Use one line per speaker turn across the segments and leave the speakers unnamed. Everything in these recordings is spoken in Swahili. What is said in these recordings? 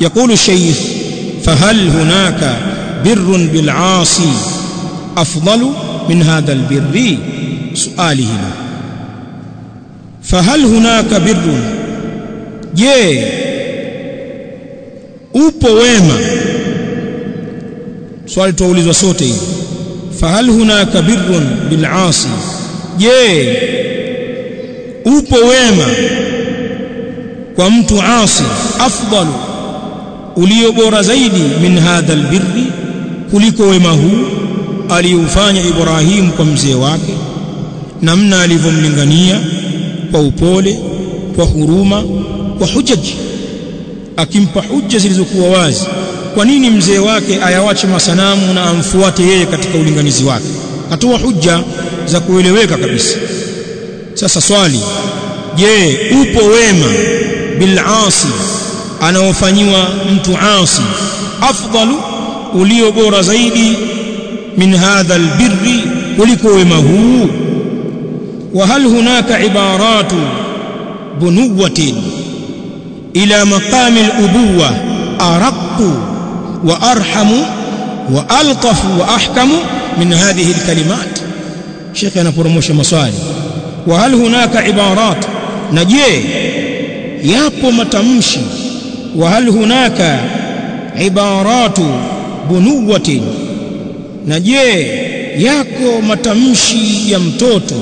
يقول الشيخ فهل هناك بر بالعاصي أفضل من هذا البر سؤاله فهل هناك بر je upo wema swali tuulizwa sote hili fahal hunaka birrun bil asi je upo wema kwa mtu asi afdalu ulio bora zaidi min hadha albirri kuliko wema huu aliufanya Ibrahim kwa mzee wake namna alivyomlingania kwa upole kwa huruma kwa hujaji akimpa hujja zilizokuwa wazi kwa nini mzee wake ayawache masanamu na amfuate yeye katika ulinganizi wake atoa hujja za kueleweka kabisa sasa swali je upo wema bil asi anaofanyiwa mtu asi afdalu ulio bora zaidi min hadha albirri kuliko wema huu wa hal hunaka ibaratu bunuwatin ila maqami al-ubuwa araqu wa arhamu wa altafu wa ahkamu min hadhihi al-kalimat Sheikh anaporomosha maswali wa hal hunaka ibarat na je yapo matamshi wa hal hunaka ibaratu bunuwatin na je yako matamshi ya mtoto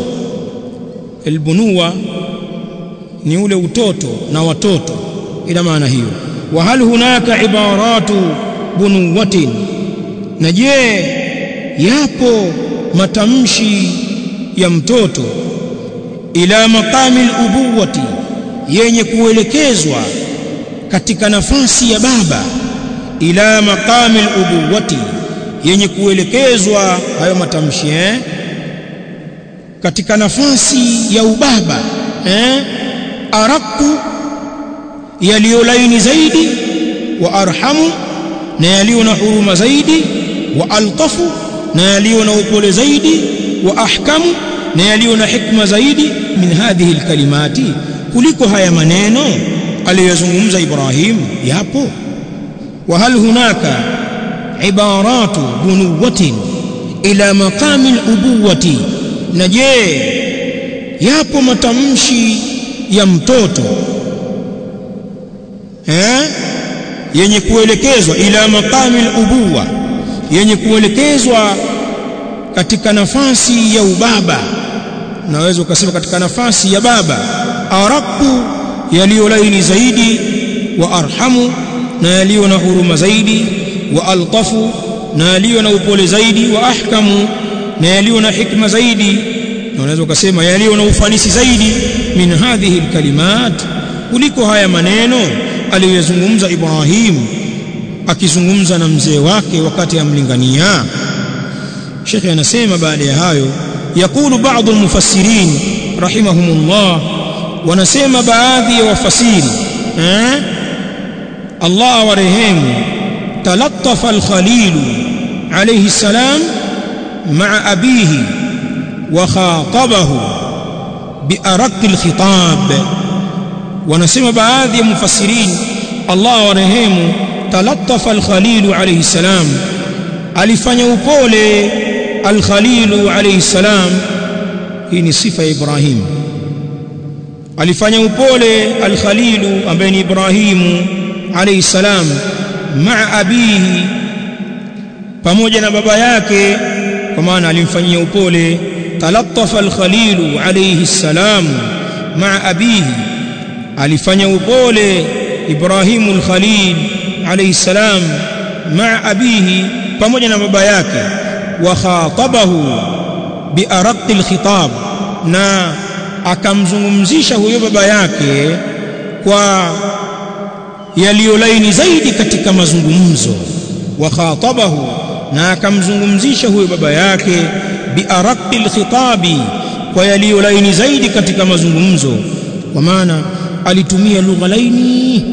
albunuwa ni ule utoto na watoto ila maana hiyo wa hal hunaka ibaratu bunuwatin na je yapo matamshi ya mtoto ila maqami al-ubuwati yenye kuelekezwa katika nafasi ya baba ila maqami al-ubuwati yenye kuelekezwa hayo matamshi eh katika nafasi ya ubaba eh araku yaliyolaini zaidi wa arhamu na yaliyo na huruma zaidi wa altafu na yaliyo na upole zaidi wa ahkamu na yaliyo na hikma zaidi min hadhihi alkalimati kuliko haya maneno aliyozungumza Ibrahim yapo wa hal hunaka ibaratu bunuwatin ila maqami alubuwati na je yapo matamshi ya mtoto eh yenye kuelekezwa ila maqami alubuwa yenye kuelekezwa katika nafasi ya ubaba naweza ukasema katika nafasi ya baba araku yaliyo laini zaidi wa arhamu na yaliyo na huruma zaidi wa altafu na yaliyo na upole zaidi wa ahkamu na yaliyo na hikma zaidi na unaweza ukasema yaliyo na ufanisi zaidi min hadhihi alkalimat kuliko haya maneno aliyozungumza Ibrahim akizungumza na mzee wake wakati amlingania Sheikh anasema baada ya hayo yakulu baadhi almufassirin rahimahumullah wanasema baadhi ya wafasiri eh Allah warehemu talattafa al-Khalil alayhi salam ma'a abihi wa khatabahu bi araq al-khitab wanasema baadhi ya mufassirin Allah warehemu talattafa al-Khalil alayhi salam alifanya upole al-Khalil alayhi salam hii ni sifa ya Ibrahim alifanya upole al-Khalil ambaye ni Ibrahimu alayhi salam maa abihi pamoja na baba yake kwa maana alimfanyia upole talattafa al-Khalil alayhi salam maa abihi alifanya upole Ibrahimu al-Khalil alayhi salam maa abihi pamoja na baba yake wa khatabahu bi araqi al-khitab na akamzungumzisha huyo baba yake kwa yaliyolaini zaidi katika mazungumzo wa khatabahu na akamzungumzisha huyo baba yake bi araqi al-khitabi kwa yaliyolaini zaidi katika mazungumzo kwa maana alitumia lugha laini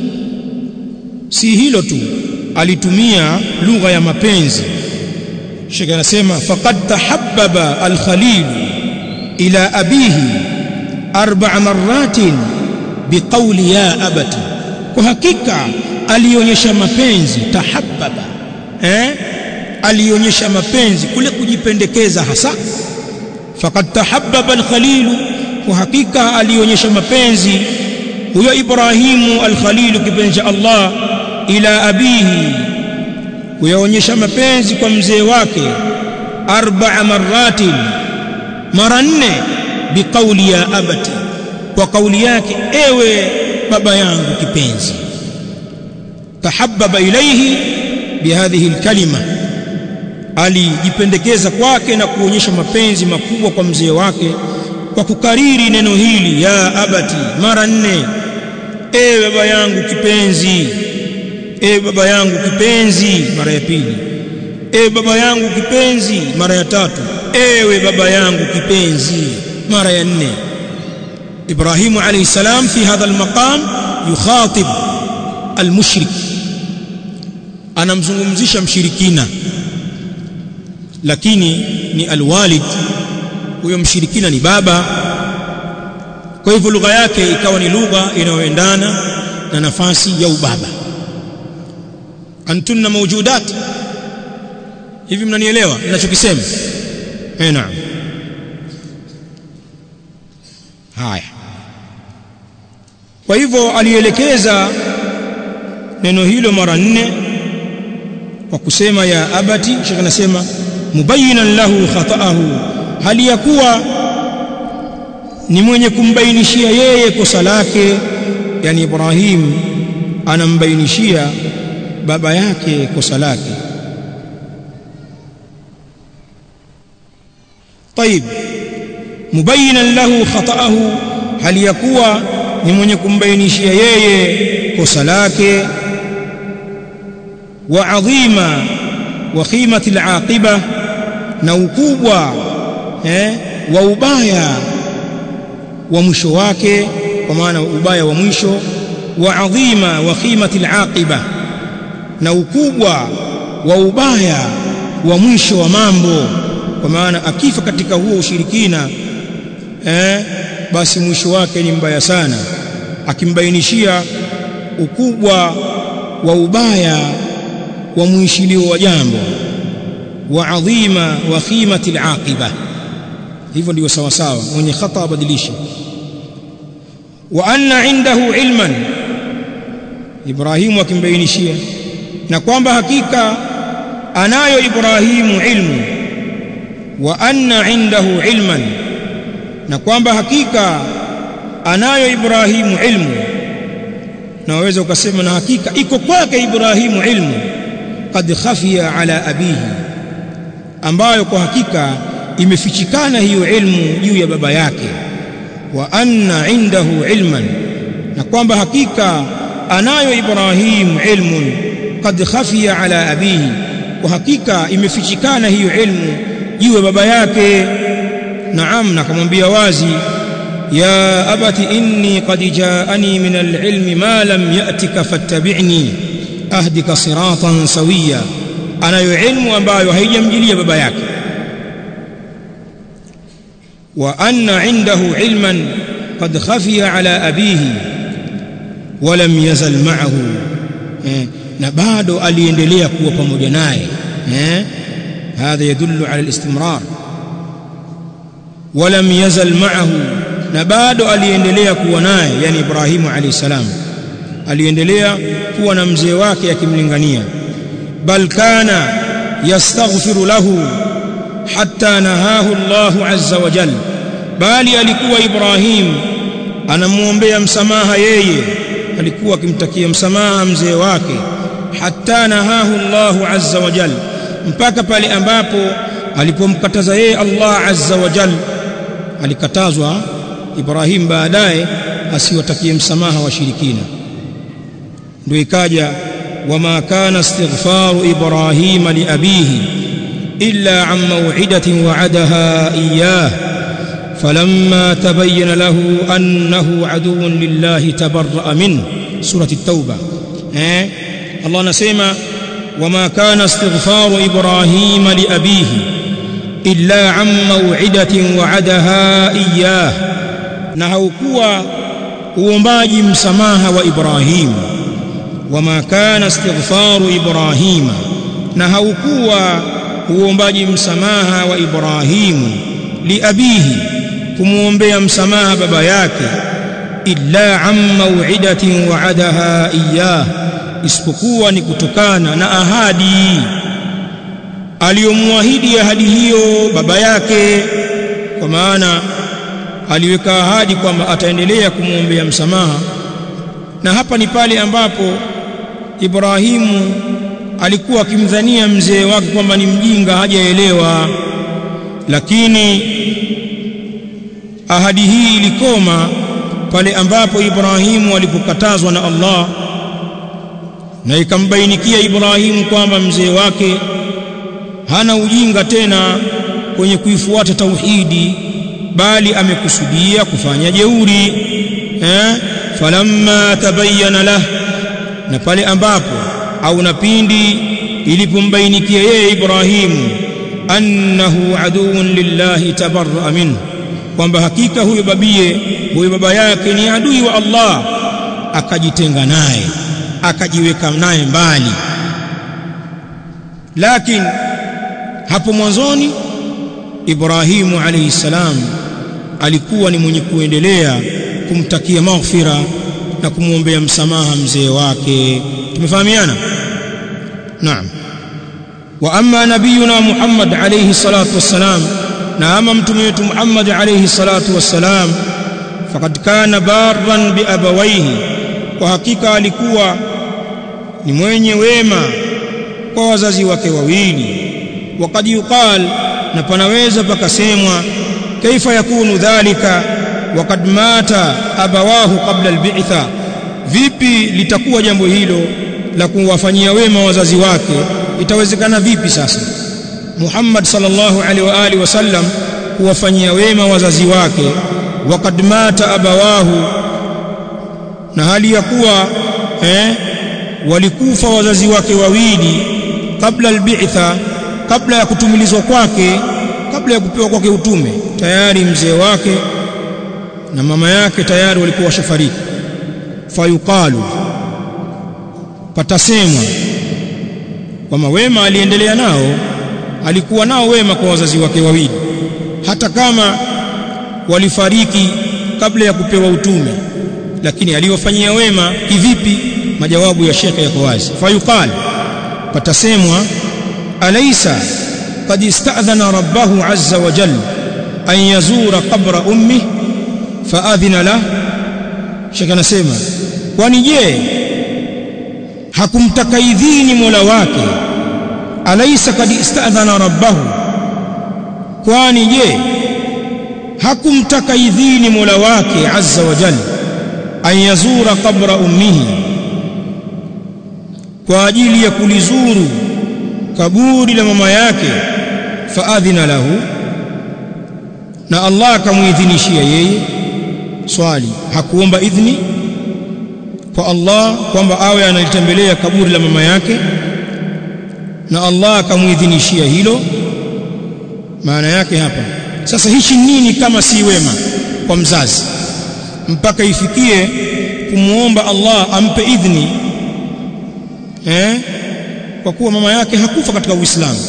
si hilo tu alitumia lugha ya mapenzi Sheikh anasema faqad tahabbaba al-Khalil ila abihi arba'a marratin biqawli ya abati kwa hakika alionyesha mapenzi tahabbaba eh alionyesha mapenzi kule kujipendekeza hasa faqad tahabbaba al-khalil kwa hakika alionyesha mapenzi huyo Ibrahimu al-Khalil kipenzi cha Allah ila abihi kuyaonyesha mapenzi kwa mzee wake arba'a marratin mara nne biqauli ya abati kwa kauli yake ewe baba yangu kipenzi tahabbaba ilayhi bihadhihi alkalima alijipendekeza kwake na kuonyesha mapenzi makubwa kwa mzee wake kwa kukariri neno hili ya abati mara nne ewe baba yangu kipenzi ewe baba yangu kipenzi mara ya pili ewe baba yangu kipenzi mara ya tatu ewe baba yangu kipenzi mara ya nne Ibrahimu alayhi salam fi hadha almaqam yukhatib almushrik anamzungumzisha mshirikina lakini ni alwalid huyo mshirikina ni baba kwa hivyo lugha yake ikawa ni lugha inayoendana na nafasi ya ubaba antunna mawjudat hivi mnanielewa ninachokisema eh naam haya kwa hivyo alielekeza neno hilo mara nne kwa kusema ya abati shekh anasema mubayyinan lahu khata'ahu hali ya kuwa ni mwenye kumbainishia yeye kosa lake yani Ibrahim anambainishia baba yake kosa lake طيب مبينا له خطأه hali ya kuwa ni mwenye kumbainishia yeye kosa lake wa adhima wa qimati al-aqiba na ukubwa eh, wa ubaya wa mwisho wake kwa maana ubaya wa mwisho wa adhima wa qimati al-aqiba na ukubwa wa ubaya wa mwisho wa mambo kwa maana akifa katika huo ushirikina eh, basi mwisho wake ni mbaya sana akimbainishia ukubwa wa ubaya wa mwishilio wa jambo wa adhima wa khimati alaqiba hivyo ndio sawa sawa mwenye khata abadilishe wa anna indahu ilman Ibrahimu akimbainishia na kwamba hakika anayo Ibrahimu ilmu wa anna indahu ilman na kwamba hakika anayo Ibrahimu ilmu na waweza ukasema na hakika iko kwake Ibrahimu ilmu qad khafiya ala abihi ambayo kwa hakika imefichikana hiyo ilmu juu ya baba yake wa anna indahu ilman na kwamba hakika anayo Ibrahim ilmun qad khafiya ala abihi kwa hakika imefichikana hiyo ilmu juu ya baba yake naam na akamwambia wazi ya abati inni qad jaani min alilmi ma lam yatika fattabi'ni ahdika siratan sawiya anayo ilmu ambayo haijamjilia baba yake wa anna indahu ilman qad khafiya ala abihi wa lam yazal ma'ahu eh, na bado aliendelea kuwa pamoja naye eh هذا يدل على الاستمرار ولم يزل معه na bado aliendelea kuwa naye yani Ibrahimu alayhi salam aliendelea kuwa na mzee wake akimlingania bal kana yastaghfiru lahu hatta nahahu Allah azza wa jalla bali alikuwa Ibrahim anamuombea msamaha yeye alikuwa akimtakia msamaha mzee wake hatta nahahu Allah azza wa jalla mpaka pale ambapo alipomkataza yeye Allah azza wa jalla alikatazwa Ibrahim baadaye asiwatakie msamaha washirikina ndio ikaja wama kana istighfaru Ibrahim li abihi illa an maw'idatin wa'adaha iyyah فلما تبين له أنه عدو لله تبرأ منه سورة التوبة eh Allah anasema وما كان استغفار إبراهيم لأبيه إلا عن موعدة وعدها إياه na haukuwa uombaji msamaha wa Ibrahim wama kana istighfaru ibrahima na haukuwa uombaji msamaha wa ibrahimu liabihi kumuombea msamaha baba yake illa an maw'idatin wa'adaha iyyah isipokuwa ni kutokana na ahadi aliyomwahidi ahadi hiyo baba yake kwa maana aliweka ahadi kwamba ataendelea kumwombea msamaha na hapa ni pale ambapo Ibrahimu alikuwa akimdhania mzee wake kwamba ni mjinga hajaelewa lakini ahadi hii ilikoma pale ambapo Ibrahimu alipokatazwa na Allah na ikambainikia Ibrahimu kwamba mzee wake hana ujinga tena kwenye kuifuata tauhidi bali amekusudia kufanya jeuri eh falamma tabayyana lah na pale ambapo au na pindi ilipombainikia yeye Ibrahimu annahu aduun lillahi tabarra minhu kwamba hakika huyo babie huyo baba yake ni adui wa Allah akajitenga naye akajiweka naye mbali lakini hapo mwanzoni Ibrahimu alayhi salam alikuwa ni mwenye kuendelea kumtakia maghfira na kumwombea msamaha mzee wake tumefahamiana naam wa amma nabiyuna Muhammad alayhi salatu wassalam na ama mtume wetu Muhammad alayhi salatu wassalam faqad kana barran bi abawayhi kwa hakika alikuwa ni mwenye wema kwa wazazi wake wawili وقد يقال na panaweza pakasemwa kaifa yakunu dhalika waqad mata abawahu qabla albi'tha vipi litakuwa jambo hilo la kuwafanyia wema wazazi wake itawezekana vipi sasa Muhammad sallallahu alaihi wa alihi wasallam kuwafanyia wema wazazi wake waqad mata abawahu na hali ya kuwa eh walikufa wazazi wake wawili kabla albi'tha kabla ya kutumilizwa kwake kabla ya kupewa kwake utume tayari mzee wake na mama yake tayari walikuwa washafariki fayuqalu patasemwa kwamba wema aliendelea nao alikuwa nao wema kwa wazazi wake wawili hata kama walifariki kabla ya kupewa utume lakini aliwafanyia wema kivipi majawabu ya shekhe yako wazi fayuqal patasemwa alaysa qad ista'dhana rabbahu azza wa jalla an yazura qabra ummi faadhina la shekhe anasema kwani je hakumtaka idhini mola wake alaysa qad ista'dhana rabbahu kwani je hakumtaka idhini mola wake azza wa jalla an yazura qabra ummihi kwa ajili ya kulizuru kaburi la mama yake faadhina lahu na Allah akamuidhinishia yeye swali hakuomba idhni kwa Allah kwamba awe analitembelea kaburi la mama yake na Allah akamuidhinishia hilo maana yake hapa sasa hichi nini kama si wema kwa mzazi mpaka ifikie kumuomba Allah ampe idhni eh kwa kuwa mama yake hakufa katika Uislamu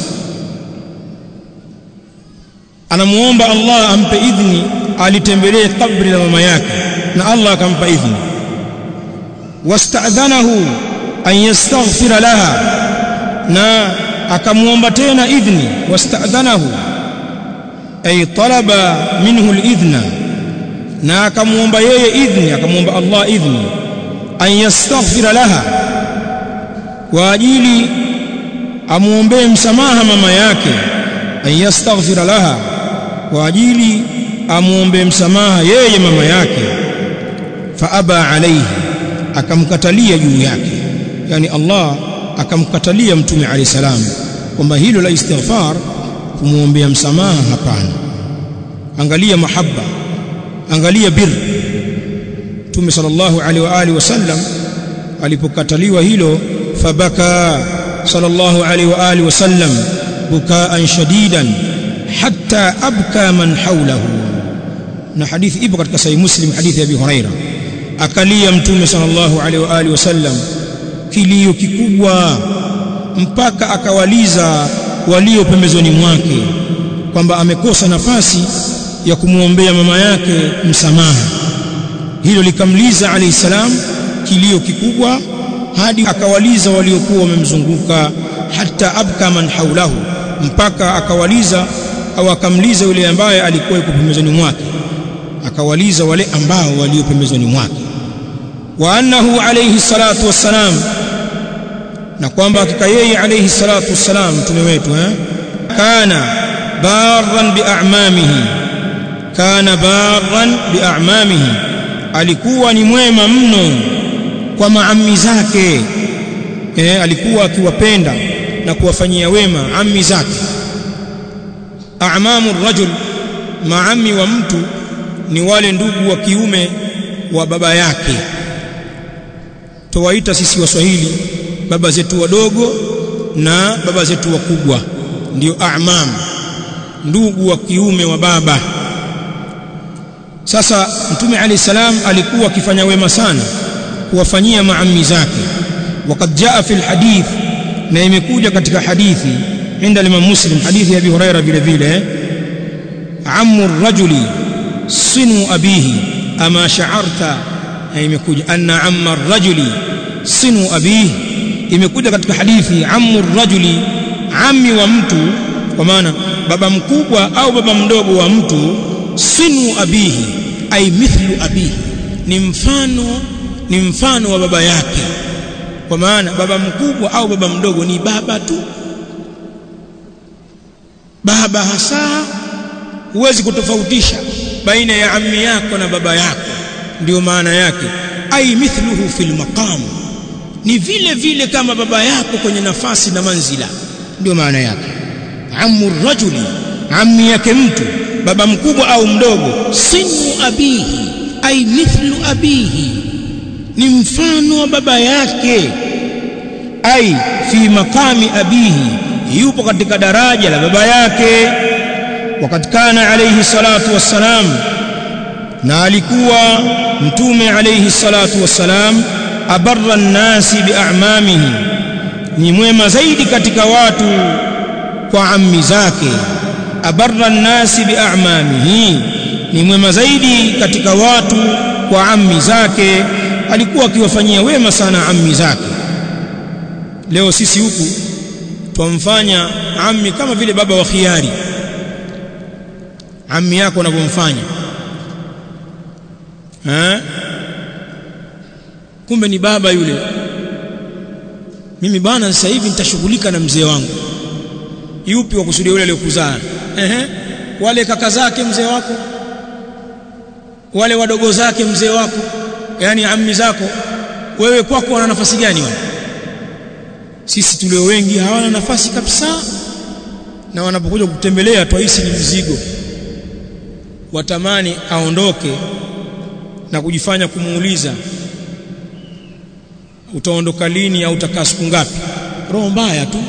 anamuomba Allah ampe idhni alitembelee kabri la mama yake na Allah akampa idhni wasta'dhanahu an yastaghfira laha na akamuomba tena idhni wasta'dhanahu ay talaba minhu al-idhna na akamuomba yeye idhni akamuomba Allah idhni an yastaghfira laha kwa ajili amuombee msamaha mama yake an yastaghfira laha kwa ajili amuombee msamaha yeye mama yake fa aba alayhi akamkatalia juu yake yani Allah akamkatalia mtume alayhi salam kwamba hilo la istighfar kumuombea msamaha hapana angalia mahaba angalia bir mtume sallallahu alaihi wa alihi wasallam alipokataliwa hilo fabaka sallallahu alaihi wa alihi wasallam bukaan shadidan hatta abka man hawlahu na hadithi ipo katika sahih muslim hadithi ya abi huraira akalia mtume sallallahu alaihi wa alihi wasallam kilio kikubwa mpaka akawaliza walio pembezoni mwake kwamba amekosa nafasi ya kumwombea mama yake msamaha hilo likamliza alayhi salam kilio kikubwa hadi akawaliza waliokuwa wamemzunguka hata abka man haulahu mpaka akawaliza au akamliza yule ambaye alikuwa yuko pembezoni mwake akawaliza wale ambao walio pembezoni mwake wa annahu alayhi salatu wassalam na kwamba hakika yeye alayhi salatu wassalam mtume wetu eh kana barran bi'amamihi kana barran bi'amamihi alikuwa ni mwema mno kwa maammi zake eh alikuwa akiwapenda na kuwafanyia wema ammi zake a'mamu rajul maammi wa mtu ni wale ndugu wa kiume wa baba yake tuwaita sisi waswahili baba zetu wadogo na baba zetu wakubwa ndio a'mam ndugu wa kiume wa baba sasa mtume alayhi salam alikuwa akifanya wema sana kuwafanyia maammi zake وقد جاء في الحديث na imekuja katika hadithi inda Imam Muslim hadithi ya Abi Huraira vile vile ammu rajuli sinu abihi ama sha'arta imekuja anna amma rajuli sinu abihi imekuja katika hadithi ammu rajuli ammi wa mtu kwa maana baba mkubwa au baba mdogo wa mtu sinu abihi ay mithlu abihi ni mfano ni mfano wa baba yake kwa maana baba mkubwa au baba mdogo ni baba tu baba hasa huwezi kutofautisha baina ya ammi yako na baba yako ndio maana yake ai mithluhu fil maqam ni vile vile kama baba yako kwenye nafasi na manzila ndio maana yake ammu rajuli ammi yake mtu baba mkubwa au mdogo sinu abihi ai mithlu abihi ni mfano wa baba yake ai fi makami abihi yupo katika daraja la baba yake wakati kana alayhi salatu wassalam na alikuwa mtume alayhi salatu wassalam abarra nnasi bi'amamihi ni mwema zaidi katika watu kwa ammi zake abarra nnasi bi'amamihi ni mwema zaidi katika watu kwa ammi zake alikuwa akiwafanyia wema sana ammi zake leo sisi huku twamfanya ammi kama vile baba wa khiari ammi yako unavyomfanya eh kumbe ni baba yule mimi bwana sasa hivi nitashughulika na mzee wangu yupi wa kusudia yule aliyokuzaa ehe wale kaka zake mzee wako wale wadogo zake mzee wako yani ammi zako wewe kwako wana nafasi gani wale sisi tulio wengi hawana nafasi kabisa na wanapokuja kutembelea twahisi ni mzigo watamani aondoke na kujifanya kumuuliza utaondoka lini au utakaa siku ngapi roho mbaya tu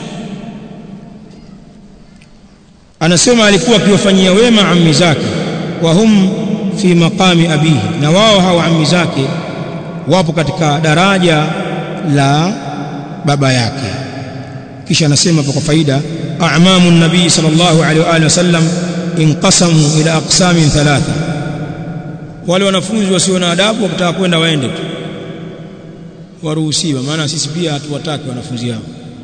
anasema alikuwa akiwafanyia wema ammi zake wa hum fi maqami abihi na wao hawa ammi zake wapo katika daraja la baba yake kisha anasema kwa faida a'mamu nabii sallallahu alaihi wa alihi wasallam inqasamu ila aqsamin thalatha wale wanafunzi wasio na adabu wakitaka kwenda waende tu waruhusiwa maana sisi pia hatuwataki wanafunzi hao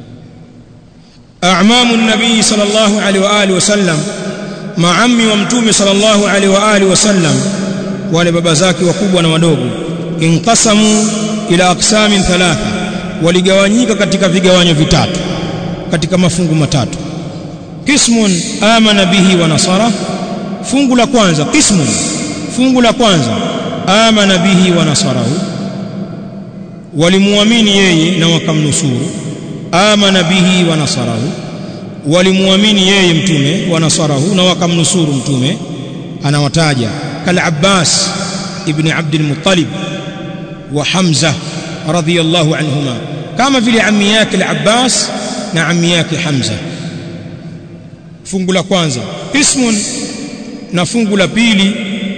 a'mamu nabii sallallahu alaihi wa alihi wasallam maammi wa mtume sallallahu alaihi wa alihi wasallam wale baba zake wakubwa na wadogo inqasamu ila aqsamin thalatha waligawanyika katika vigawanyo vitatu katika mafungu matatu qismun amana bihi wa nasara fungu la kwanza qismun fungu la kwanza amana bihi wa nasarahu walimuamini yeye na wakamnusuru amana bihi wa nasarahu walimuamini yeye mtume wa nasarahu na wakamnusuru mtume anawataja kal Abbas ibn Abdul Muttalib wa Hamza radhiyallahu anhuma kama vile ammi yake al-Abbas na ammi yake Hamza fungu la kwanza ismun na fungu la pili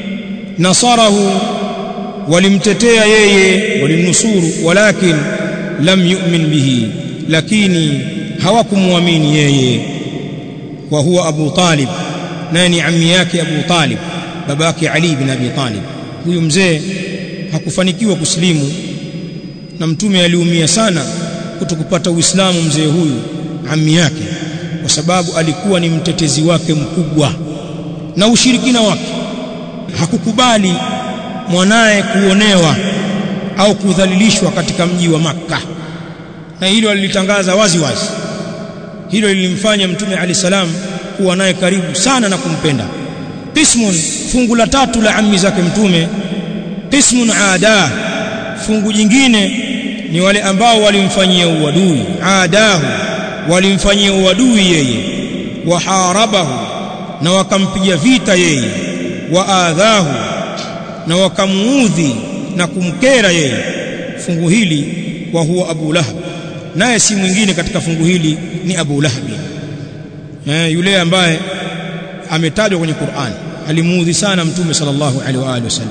nasarahu walimtetea yeye walimnusuru walakin lam yu'min bihi lakini hawakumwamini yeye wa huwa Abu Talib naye ni ammi yake Abu Talib babake Ali bin Abi Talib huyu mzee hakufanikiwa kusilimu na mtume aliumia sana kutokupata Uislamu mzee huyu ammi yake kwa sababu alikuwa ni mtetezi wake mkubwa na ushirikina wake hakukubali mwanaye kuonewa au kudhalilishwa katika mji wa Makka na hilo alilitangaza wazi wazi hilo lilimfanya mtume ali salam kuwa naye karibu sana na kumpenda qismun fungu la tatu la ammi zake mtume qismun ada fungu jingine ni wale ambao walimfanyia uadui adahu walimfanyia uadui yeye waharabahu na wakampiga vita yeye waadhahu na wakamuudhi na kumkera yeye fungu hili wa huwa Abu Lahab naye si mwingine katika fungu hili ni Abu Lahab eh, yule ambaye ametajwa kwenye Qur'an alimuudhi sana mtume sallallahu alaihi wa alihi wasallam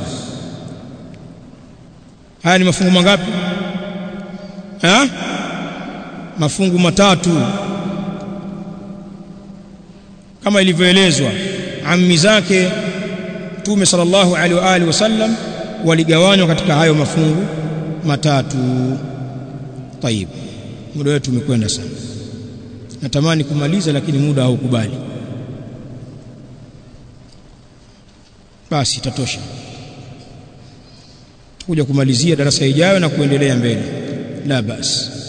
haya ni mafungu mangapi ha? mafungu matatu kama ilivyoelezwa ammi zake mtume sallallahu alaihi wa alihi wasallam waligawanywa katika hayo mafungu matatu tayib muda wetu umekwenda sana natamani kumaliza lakini muda haukubali basi itatosha tukuja kumalizia darasa ijayo na kuendelea mbele la basi